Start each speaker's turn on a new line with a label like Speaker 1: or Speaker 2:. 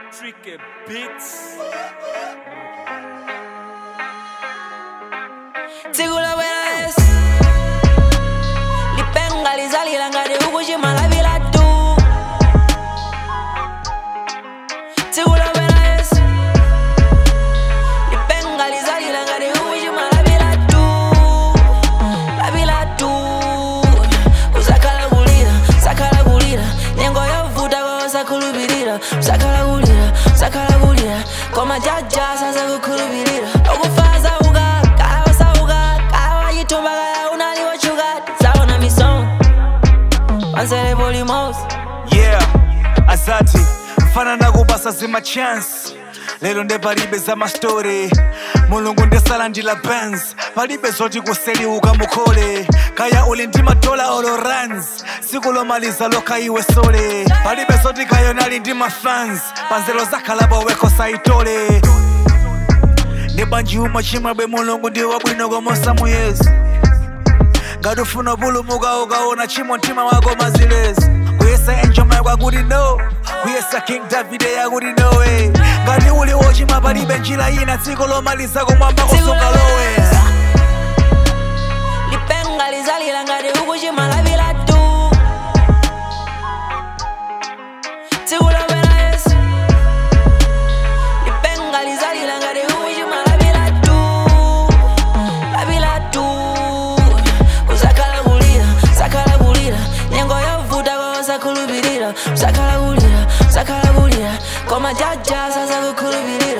Speaker 1: Tricky Beats.
Speaker 2: Tigula buena es Lipenga lizalila ngati ukuchimala bila tu Tigula buena es Lipenga lizalila ngati ukuchimala bila tu La bila tu Usakhala kulira, sakhala kulira Nyengo yovuta kwa usakhulupirira Usakhala kulira, sakhala kulira Koma jaja sasa kukhulupirira Okufaza uka, kala wasauka Kala wachitumba kala unaliwachuka Saona misong Pansele polimos
Speaker 1: Yeah, asati mfana nakubasa zima chance lero nde palibe za mastori mulungu ndesala ndila bands palibe zoti kuseliuka mukhole kaya uli ndi matola olo runs siku lomaliza lokha iwe sole palibe zoti kayo nali ndi mafans panzelo zakhalapo weko saitole ndi banji umwe chimwebwe mulungu ndi wabwino komosa muyezi ngati ufuna pulumuka ukaona chimo mtima wako mazilezi kuyesa enjoma yakwakuti no kuyesa king davide yakuti nowe ngati uli wochima palibe njira ina dziko lomaliza kumwamba kusunga lowe
Speaker 2: Lipenga lizalila ngati ukuchimala bila tu Tigula buena es Lipenga lizalila ngati ukuchimala bila tu La bila tu Usakhala kulira, sakhala kulira Nyengo yovuta kwa usakhulupirira Usakhala kulira, sakhala kulira Koma jaja sasa kukhulupirira